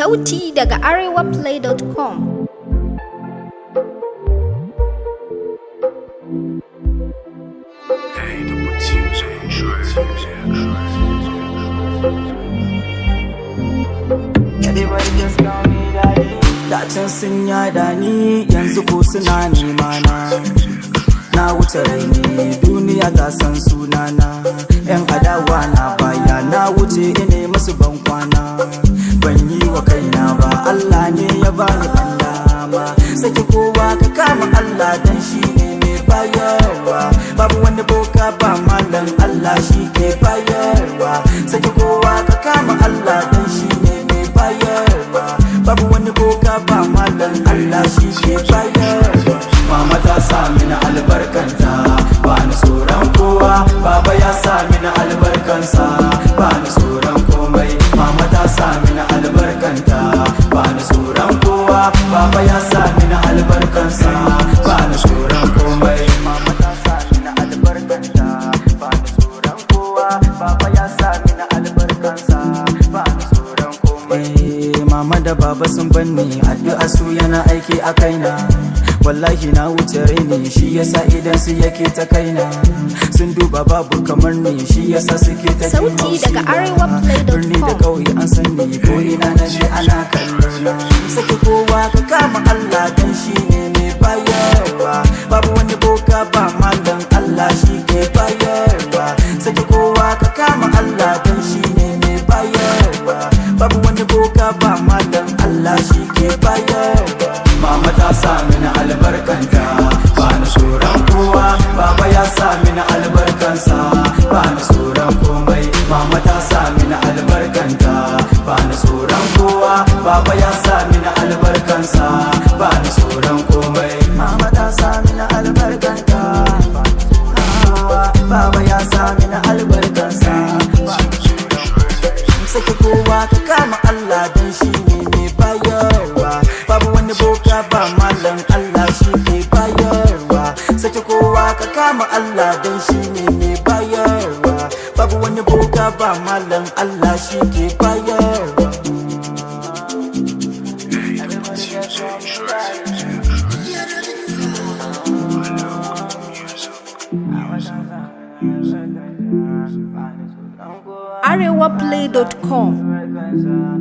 Sauti daga arewaplay.com 爱的不轻水 Everybody just call me daddy. Da can sun yada ni yanzu ko suna nema na. Na wuce raini duniya ta san sunana. Yan adawa na baya na wuce ine musu ban kwana. Ban yi wa kaina ba Allah ne ya bani ɗan dama. Saki kowa ka kama Allah dan shi ne mai bayarwa. Babu wani boka ba malam Allah shi ke bayarwa. Saki kowa ka kama Allah dan shi ne mai bayarwa. Babu wani boka ba malam Allah shi ke bayarwa. Mama ta sa mini albarkanta ba ni tsoron kowa. Baba ya sa mini albarkansa ba ni tsoron komai. Mama ta sa mini albarkanta ba ni tsoron kowa. Baba ya sa mini albarkansa ba ni tsoron komai. Mama ta sa mini albarkanta ba ni tsoron kowa. Baba ya sa mini albarkansa ba ni tsoron komai. Mama da baba sun banni addu'a su yana aiki a kaina. wallahi na wuce raini shi yasa idan su yake ta kaina sun duba babu kamar ni shi yasa suke ta jin Sauti haushi daga na. arewaplay.com. birni da kauye an san ni ko ina na je ana kallo na saki kowa ka kama Allah dan shi ne mai bayarwa babu wani boka ba malam Allah shi ke bayarwa saki kowa ka kama Allah dan shi ne mai bayarwa babu wani boka ba malam Allah shi ke bayarwa Mama ta sa mini albarkanta ba ni tsoron kowa Baba ya sa mini albarkansa ba ni tsoron komai Mama ta sa mini albarkanta ba ni tsoron kowa Baba ya sa mini albarkansa ba ni tsoron komai Mama ta sa mini albarkanta ba ni tsoron kowa Baba ya sa mini albarkansa ba ni tsoron komai saki kowa ka kama Allah dan shi ne mai bayarwa babu wani boka ba malam Allah shi ke bayarwa saki kowa ka kama Allah dan shi ne mai bayarwa babu wani boka ba malam Allah shi ke bayarwa arewaplay.com Albarkansa